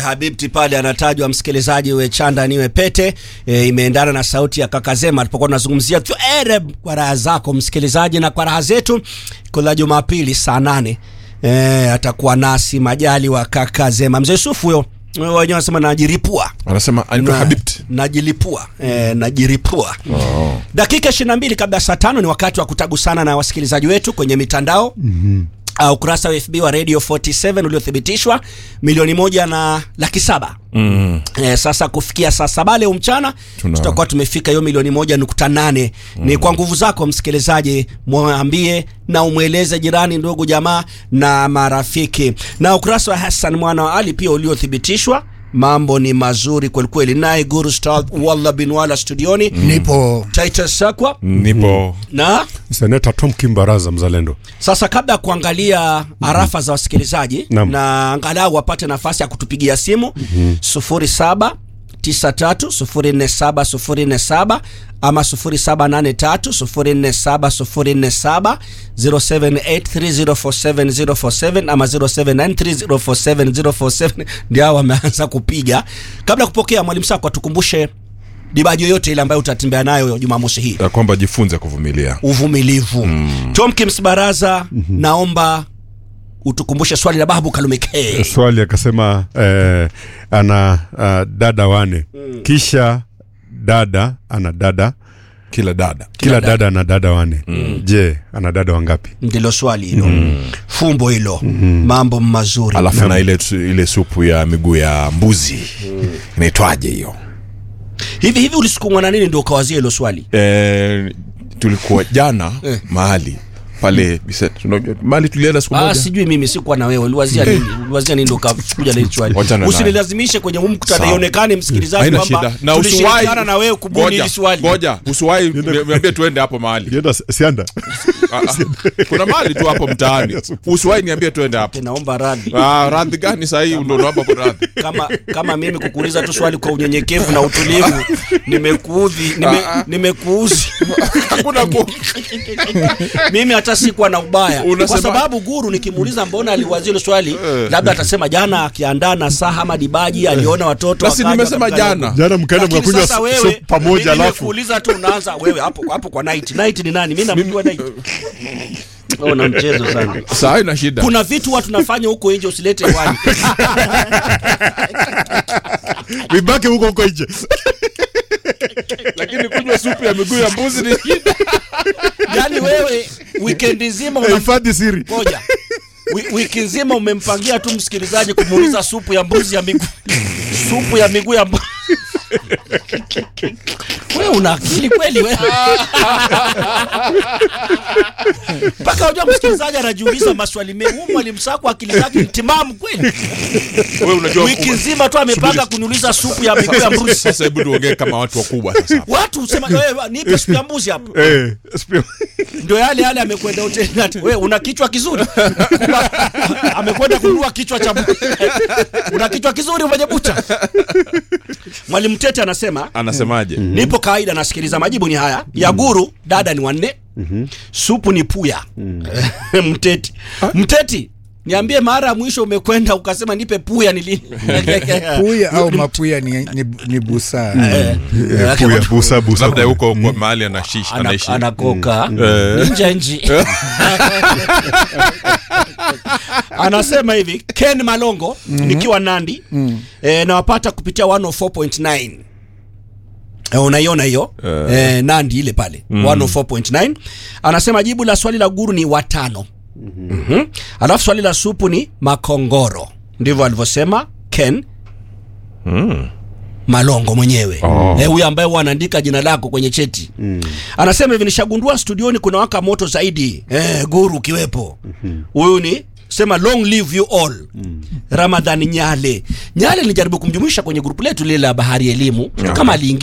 Habibti pale anatajwa msikilizaji, we chanda niwe pete e, imeendana na sauti ya kaka Zema alipokuwa tunazungumzia tu ereb kwa raha zako msikilizaji, na kwa raha zetu kula Jumapili saa nane e, atakuwa nasi majali wa kaka Zema. Mzee Yusufu huyo wenyewe wanasema najiripua anasema anaitwa Na- Habibt. najilipua eh, najiripua Oh. dakika 22 kabla ya saa tano ni wakati wa kutagusana na wasikilizaji wetu kwenye mitandao mm-hmm. Uh, ukurasa wa FB wa Radio 47 uliothibitishwa milioni moja na laki saba Mm. Eh, sasa kufikia saa saba leo mchana Tuna- tutakuwa tumefika hiyo milioni moja nukta nane ni kwa nguvu zako msikilizaji mwambie na umweleze jirani ndugu jamaa na marafiki na ukurasa wa Hassan mwana wa Ali pia uliothibitishwa mambo ni mazuri kwelikweli naye Guru Star Walla bin Wala studioni nipo Titus Sakwa Nipo na seneta Tom Kimbaraza mzalendo. sasa kabla ya kuangalia arafa za wasikilizaji Naam. na angalau wapate nafasi ya kutupigia simu sufuri saba tisa tatu sufuri nne saba sufuri nne saba ama sufuri saba nane tatu sufuri nne saba sufuri nne saba 0783047047 ama 0793047047 ndio hao wameanza kupiga. Kabla ya kupokea, mwalimu Sako atukumbushe dibaji yoyote ile ambayo utatembea nayo Jumamosi hii ya kwamba jifunze kuvumilia. uvumilivu mm. Tom Kims Baraza mm-hmm. naomba utukumbushe swali la Babu Kalume K. Swali akasema eh, ana uh, dada wane kisha dada ana dada Kila dada kila dada ana dada wane je ana dada wangapi? ndilo swali hilo fumbo hilo mambo mazuri alafu na ile, ile supu ya miguu ya mbuzi inaitwaje hiyo? hivi hivi ulisukumwa na nini ndio ukawazia hilo swali E, tulikuwa jana mahali pale Biset. Unajua, mahali tulienda siku Ah, moja sijui mimi sikuwa na wewe uliwazia nini uliwazia nini ndio ukakuja na hilo swali Wachana naye. usinilazimishe kwenye huu mkutano Sawa. ionekane msikilizaji haina kwamba shida na tulishirikiana usiwahi na wewe kubuni Ngoja, hili swali ngoja usiwahi niambie tuende hapo mahali Kienda sianda Ah, ah. kuna mahali tu hapo mtaani usiwahi niambie tuende hapo naomba radhi Ah, radhi gani sahii ndo naomba kwa radhi kama kama mimi kukuuliza tu swali kwa unyenyekevu na utulivu nimekuudhi nime, nimekuuzi hakuna ku mimi hata sikuwa na ubaya kwa Unasema- sababu guru nikimuuliza mbona aliwazia hilo swali labda atasema jana akiandaa na saa ama dibaji aliona watoto Basi wakaja nimesema wakamkanya jana. huko. jana mkaenda Lakini mkakunywa sasa wewe, supu pamoja mimi alafu nimekuuliza tu unaanza wewe hapo hapo kwa night night ni nani mimi namjua night oh na mchezo sana saa ina shida kuna vitu watu nafanya huko nje usilete wani vibaki huko huko nje lakini kunywa supu ya miguu ya mbuzi ni shida yani wewe weekend nzima una hifadhi siri moja Wi- wiki nzima umempangia tu msikilizaji kumuuliza supu ya mbuzi ya miguu supu ya miguu ya mbuzi wewe una akili kweli wewe mpaka unajua msikilizaji anajiuliza maswali mengi huyu mwalimu sako akili zake ni timamu kweli wewe unajua wiki nzima tu amepanga kuniuliza supu ya miguu ya mbuzi sasa hebu tuongee kama watu wakubwa sasa watu husema wewe nipe supu ya mbuzi hapo eh spi- ndio yale yale amekwenda hoteli ati, wewe una kichwa kizuri Kumbe, amekwenda kununua kichwa cha bu- una kichwa kizuri mwenye bucha mwalimu tete anasema anasemaje nipo kawaida nasikiliza majibu ni haya ya guru dada ni wanne supu ni puya mteti mteti niambie mara ya mwisho umekwenda ukasema nipe puya ni lini puya au mapuya ni, ni, ni busaa Eh, eh, puya busa busa labda huko kwa mahali anashish ana- anaishi anakoka Eh. nje nji anasema hivi ken malongo nikiwa nandi eh, nawapata kupitia 104.9 Eh, unaiona hiyo eh, nandi ile pale 104.9 anasema jibu la swali la guru ni watano mm-hmm. alafu swali la supu ni makongoro ndivyo alivyosema ken malongo mwenyewe Oh. eh, huyu ambaye huwa anaandika jina lako kwenye cheti mm. anasema hivi nishagundua studioni kuna waka moto zaidi eh, guru ukiwepo huyu ni sema long live you all mm. ramadhan nyale nyale nilijaribu kumjumuisha kwenye grupu letu lile la bahari elimu kama aliingia